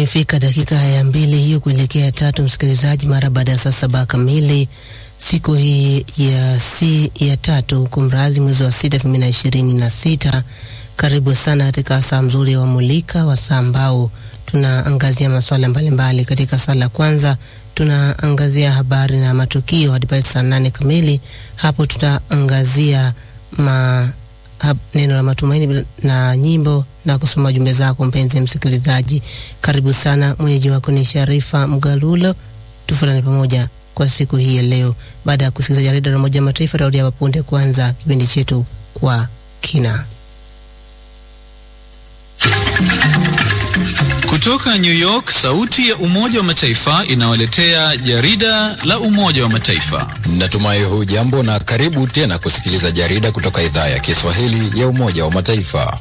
Imefika dakika ya mbili hiyo kuelekea tatu, msikilizaji, mara baada ya saa saba kamili siku hii ya si ya tatu kumrazi mwezi wa sita elfu mbili na ishirini na sita. Karibu sana katika saa mzuri wa Mulika wa saa ambao tunaangazia masuala mbalimbali. Katika saa la kwanza tunaangazia habari na matukio hadi pale saa nane kamili. Hapo tutaangazia ma, hab, neno la matumaini na nyimbo na kusoma jumbe zako mpenzi msikilizaji. Karibu sana, mwenyeji wako ni Sharifa Mgalulo. Tufuatane pamoja kwa siku hii ya leo. Baada ya kusikiliza jarida la Umoja wa Mataifa, tarudi hapa punde kuanza kipindi chetu kwa kina. Kutoka New York, sauti ya Umoja wa Mataifa inawaletea jarida la Umoja wa Mataifa. Natumai hujambo na karibu tena kusikiliza jarida kutoka idhaa ya Kiswahili ya Umoja wa Mataifa.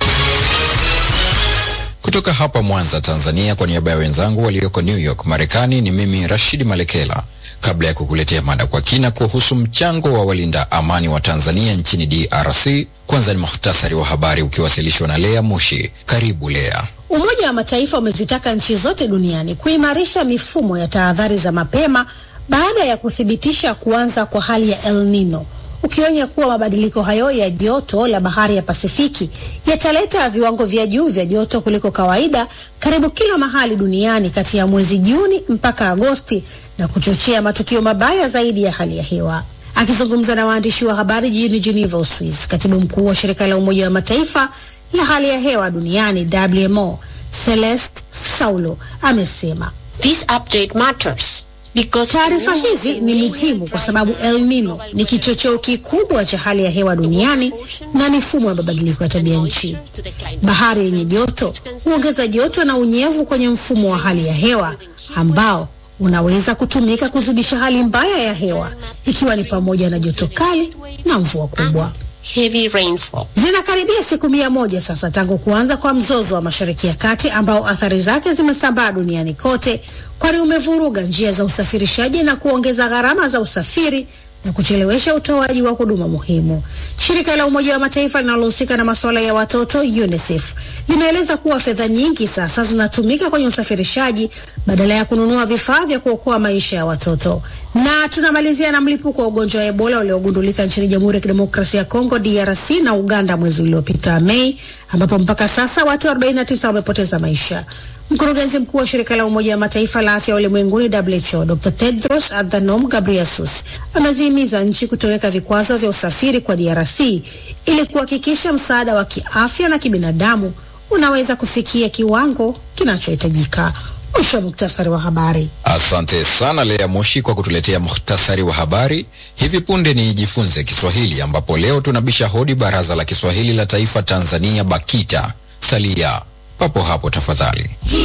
Kutoka hapa Mwanza, Tanzania, kwa niaba ya wenzangu walioko New York, Marekani, ni mimi Rashidi Malekela. Kabla ya kukuletea mada kwa kina kuhusu mchango wa walinda amani wa Tanzania nchini DRC, kwanza ni muhtasari wa habari ukiwasilishwa na Lea Mushi. Karibu Lea. Umoja wa Mataifa umezitaka nchi zote duniani kuimarisha mifumo ya tahadhari za mapema baada ya kuthibitisha kuanza kwa hali ya El Nino, ukionya kuwa mabadiliko hayo ya joto la bahari ya Pasifiki yataleta viwango vya juu vya joto kuliko kawaida karibu kila mahali duniani kati ya mwezi Juni mpaka Agosti na kuchochea matukio mabaya zaidi ya hali ya hewa. Akizungumza na waandishi wa habari jijini Geneva, Uswizi, katibu mkuu wa shirika la Umoja wa Mataifa la hali ya hewa duniani WMO, Celeste Saulo amesema This update matters. Taarifa hizi ni muhimu kwa sababu El Nino ni kichocheo kikubwa cha hali ya hewa duniani na mifumo ya mabadiliko ya tabia nchi. Bahari yenye joto huongeza joto na unyevu kwenye mfumo wa hali ya hewa ambao unaweza kutumika kuzidisha hali mbaya ya hewa ikiwa ni pamoja na joto kali na mvua kubwa. Heavy rainfall. Zinakaribia siku mia moja sasa tangu kuanza kwa mzozo wa Mashariki ya Kati ambao athari zake zimesambaa duniani kote, kwani umevuruga njia za usafirishaji na kuongeza gharama za usafiri na kuchelewesha utoaji wa huduma muhimu. Shirika la Umoja wa Mataifa linalohusika na masuala ya watoto UNICEF limeeleza kuwa fedha nyingi sasa zinatumika kwenye usafirishaji badala ya kununua vifaa vya kuokoa maisha ya watoto. Na tunamalizia na mlipuko wa ugonjwa wa Ebola uliogundulika nchini Jamhuri ya Kidemokrasia ya Kongo DRC na Uganda mwezi uliopita Mei, ambapo mpaka sasa watu 49 wamepoteza maisha. Mkurugenzi mkuu wa shirika la Umoja wa Mataifa la afya ulimwenguni WHO, Dr. Tedros Adhanom Ghebreyesus amezihimiza nchi kutoweka vikwazo vya usafiri kwa DRC ili kuhakikisha msaada wa kiafya na kibinadamu unaweza kufikia kiwango kinachohitajika. Mwisho wa muktasari wa habari. Asante sana Lea Moshi kwa kutuletea muhtasari wa habari. Hivi punde ni Jifunze Kiswahili, ambapo leo tunabisha hodi Baraza la Kiswahili la Taifa Tanzania, BAKITA. Salia papo hapo tafadhali.